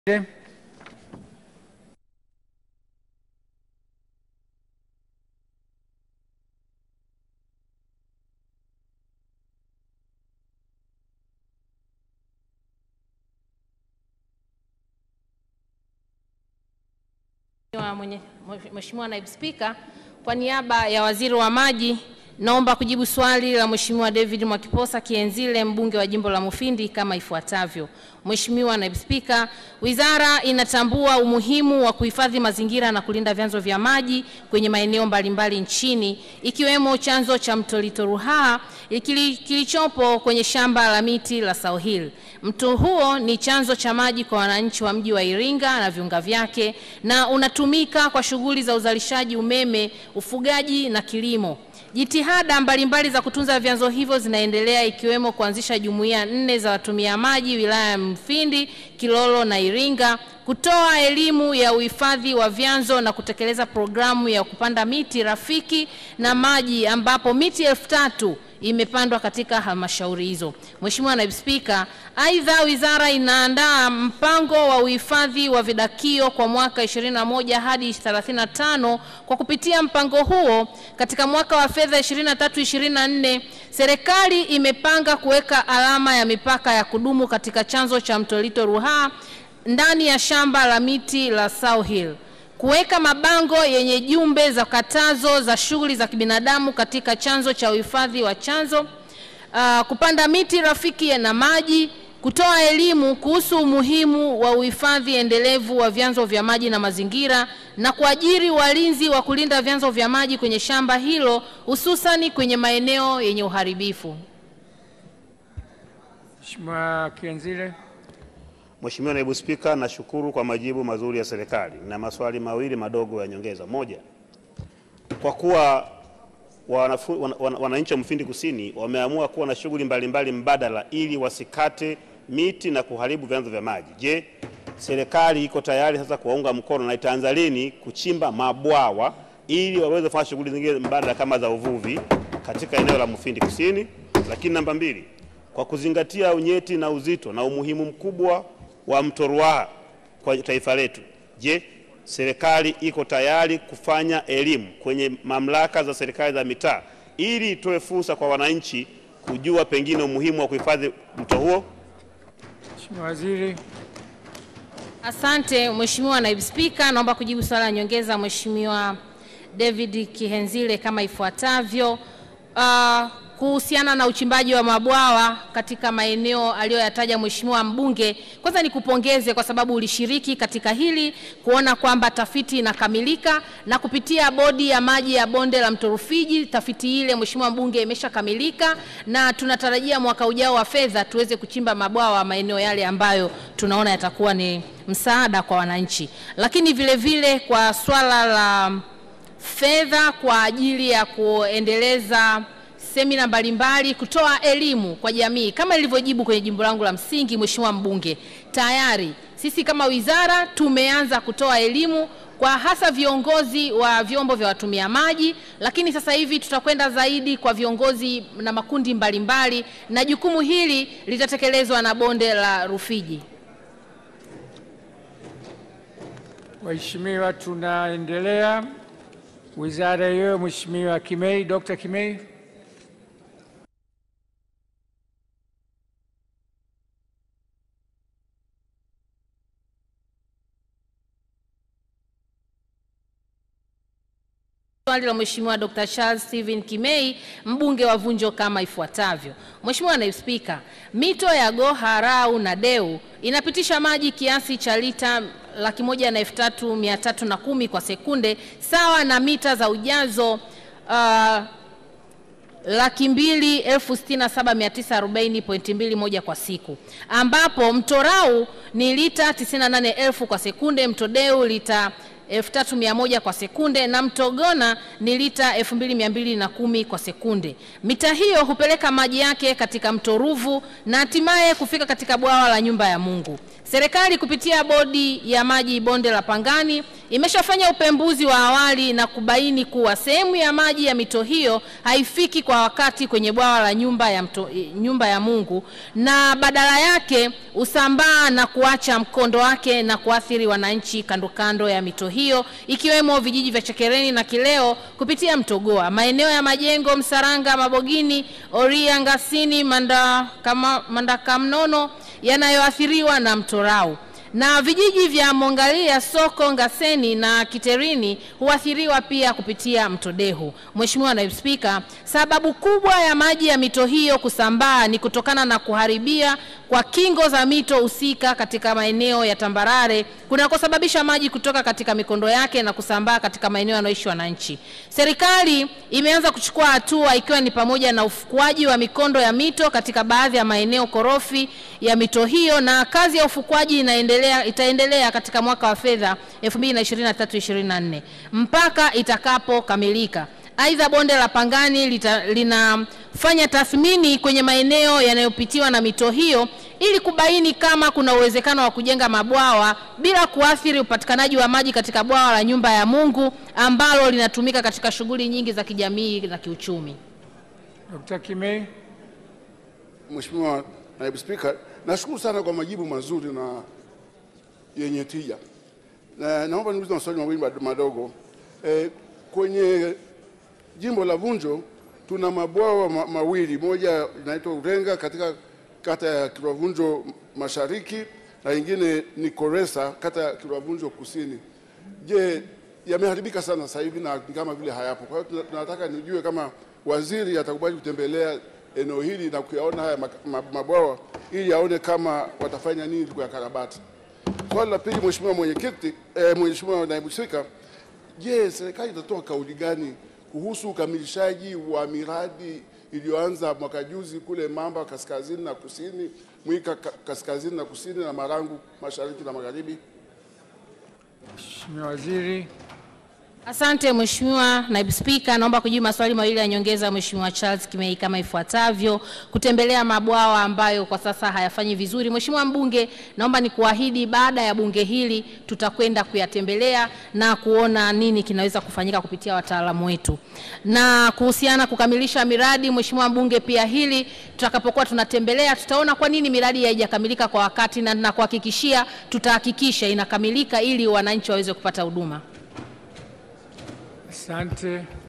Mheshimiwa Naibu Spika, kwa niaba ya Waziri wa Maji naomba kujibu swali la Mheshimiwa David Mwakiposa Kienzile mbunge wa jimbo la Mufindi kama ifuatavyo. Mheshimiwa Naibu Spika, wizara inatambua umuhimu wa kuhifadhi mazingira na kulinda vyanzo vya maji kwenye maeneo mbalimbali nchini ikiwemo chanzo cha mto Lito Ruaha kilichopo kwenye shamba la miti la South Hill. Mto huo ni chanzo cha maji kwa wananchi wa mji wa Iringa na viunga vyake na unatumika kwa shughuli za uzalishaji umeme, ufugaji na kilimo. Jitihada mbalimbali za kutunza vyanzo hivyo zinaendelea ikiwemo kuanzisha jumuiya nne za watumia maji wilaya ya Mfindi, Kilolo na Iringa, kutoa elimu ya uhifadhi wa vyanzo na kutekeleza programu ya kupanda miti rafiki na maji ambapo miti elfu tatu imepandwa katika halmashauri hizo. Mheshimiwa Naibu Spika, aidha wizara inaandaa mpango wa uhifadhi wa vidakio kwa mwaka 21 hadi 35. Kwa kupitia mpango huo, katika mwaka wa fedha 23-24 serikali imepanga kuweka alama ya mipaka ya kudumu katika chanzo cha mto Lito Ruaha ndani ya shamba la miti la South Hill kuweka mabango yenye jumbe za katazo za shughuli za kibinadamu katika chanzo cha uhifadhi wa chanzo, uh, kupanda miti rafiki na maji, kutoa elimu kuhusu umuhimu wa uhifadhi endelevu wa vyanzo vya maji na mazingira na kuajiri walinzi wa kulinda vyanzo vya maji kwenye shamba hilo hususani kwenye maeneo yenye uharibifu. Mheshimiwa Kienzile. Mheshimiwa Naibu Spika, nashukuru kwa majibu mazuri ya serikali na maswali mawili madogo ya nyongeza. Moja, kwa kuwa wananchi wana, wana, wana wa Mufindi Kusini wameamua kuwa na shughuli mbalimbali mbadala ili wasikate miti na kuharibu vyanzo vya maji, je, serikali iko tayari sasa kuwaunga mkono na itaanza lini kuchimba mabwawa ili waweze kufanya shughuli zingine mbadala kama za uvuvi katika eneo la Mufindi Kusini? Lakini namba mbili, kwa kuzingatia unyeti na uzito na umuhimu mkubwa wa mto Ruaha kwa taifa letu. Je, serikali iko tayari kufanya elimu kwenye mamlaka za serikali za mitaa ili itoe fursa kwa wananchi kujua pengine umuhimu wa kuhifadhi mto huo? Mheshimiwa Waziri. Asante Mheshimiwa Naibu Spika, naomba kujibu swali la nyongeza Mheshimiwa David Kihenzile kama ifuatavyo. Uh, kuhusiana na uchimbaji wa mabwawa katika maeneo aliyoyataja Mheshimiwa mbunge, kwanza nikupongeze kwa sababu ulishiriki katika hili kuona kwamba tafiti inakamilika, na kupitia bodi ya maji ya bonde la mto Rufiji, tafiti ile Mheshimiwa mbunge imeshakamilika, na tunatarajia mwaka ujao wa fedha tuweze kuchimba mabwawa maeneo yale ambayo tunaona yatakuwa ni msaada kwa wananchi, lakini vile vile kwa swala la fedha kwa ajili ya kuendeleza semina mbalimbali kutoa elimu kwa jamii kama ilivyojibu kwenye jimbo langu la msingi, Mheshimiwa mbunge, tayari sisi kama wizara tumeanza kutoa elimu kwa hasa viongozi wa vyombo vya watumia maji, lakini sasa hivi tutakwenda zaidi kwa viongozi na makundi mbalimbali mbali, na jukumu hili litatekelezwa na bonde la Rufiji. Waheshimiwa, tunaendelea. Wizara hiyo, Mheshimiwa Kimei, Dr. Kimei. Swali la Mheshimiwa Dr. Charles Steven Kimei mbunge wa Vunjo kama ifuatavyo. Mheshimiwa Naibu Spika, mito ya Goha, Rau na Deu inapitisha maji kiasi cha lita laki moja na elfu tatu mia tatu na kumi kwa sekunde sawa na mita za ujazo uh, laki mbili elfu sitini na saba mia tisa arobaini pointi mbili moja kwa siku, ambapo mto Rau ni lita tisini na nane elfu kwa sekunde, mto Deu lita 3100 kwa sekunde na mto Gona ni lita 2210 kwa sekunde. Mita hiyo hupeleka maji yake katika mto Ruvu na hatimaye kufika katika bwawa la Nyumba ya Mungu. Serikali kupitia bodi ya maji bonde la Pangani imeshafanya upembuzi wa awali na kubaini kuwa sehemu ya maji ya mito hiyo haifiki kwa wakati kwenye bwawa la nyumba ya, mto, nyumba ya Mungu na badala yake usambaa na kuacha mkondo wake na kuathiri wananchi kando kando ya mito hiyo ikiwemo vijiji vya Chekereni na Kileo kupitia mto Goa, maeneo ya Majengo, Msaranga, Mabogini, Oria, Ngasini, Manda, kama, Mandakamnono yanayoathiriwa na mto Rau na vijiji vya Mongalia, Soko, Ngaseni na Kiterini huathiriwa pia kupitia mto Dehu. Mheshimiwa Naibu Spika, sababu kubwa ya maji ya mito hiyo kusambaa ni kutokana na kuharibia kwa kingo za mito husika katika maeneo ya tambarare kunakosababisha maji kutoka katika mikondo yake na kusambaa katika maeneo yanayoishi wananchi. Serikali imeanza kuchukua hatua ikiwa ni pamoja na ufukuaji wa mikondo ya mito katika baadhi ya maeneo korofi ya mito hiyo na kazi ya ufukuaji inaendelea, itaendelea katika mwaka wa fedha 2023-2024 mpaka itakapokamilika. Aidha, bonde la Pangani lita, linafanya tathmini kwenye maeneo yanayopitiwa na mito hiyo ili kubaini kama kuna uwezekano wa kujenga mabwawa bila kuathiri upatikanaji wa maji katika bwawa la Nyumba ya Mungu ambalo linatumika katika shughuli nyingi za kijamii na kiuchumi. Dr. Kimei. Mheshimiwa Naibu Spika, nashukuru sana kwa majibu mazuri na yenye tija. Na naomba niulize maswali mawili mad- madogo. E, kwenye jimbo la Vunjo tuna mabwawa ma, mawili, moja linaitwa Urenga katika kata ya Kilwavunjo Mashariki na ingine ni Koresa kata ya Kilwavunjo Kusini. Je, yameharibika sana sasa hivi na ni kama vile hayapo. Kwa hiyo tuna- tunataka nijue kama waziri atakubali kutembelea eneo hili na kuyaona haya mak- ma- mabwawa ili aone kama watafanya nini kuyakarabati. Swali la pili, Mheshimiwa Mwenyekiti, eh, Mheshimiwa Naibu Spika, je, serikali itatoa kauli gani kuhusu ukamilishaji wa miradi iliyoanza mwaka juzi kule Mamba kaskazini na kusini, Mwika ka- kaskazini na kusini na Marangu mashariki na magharibi? Mheshimiwa Waziri. Asante Mheshimiwa Naibu Spika, naomba kujibu maswali mawili ya nyongeza Mheshimiwa Charles Kimei kama ifuatavyo. Kutembelea mabwawa ambayo kwa sasa hayafanyi vizuri. Mheshimiwa mbunge, naomba nikuahidi baada ya bunge hili tutakwenda kuyatembelea na kuona nini kinaweza kufanyika kupitia wataalamu wetu. Na kuhusiana kukamilisha miradi, Mheshimiwa mbunge, pia hili tutakapokuwa tunatembelea tutaona kwa nini miradi haijakamilika kwa wakati na nakuhakikishia tutahakikisha inakamilika ili wananchi waweze kupata huduma. Asante.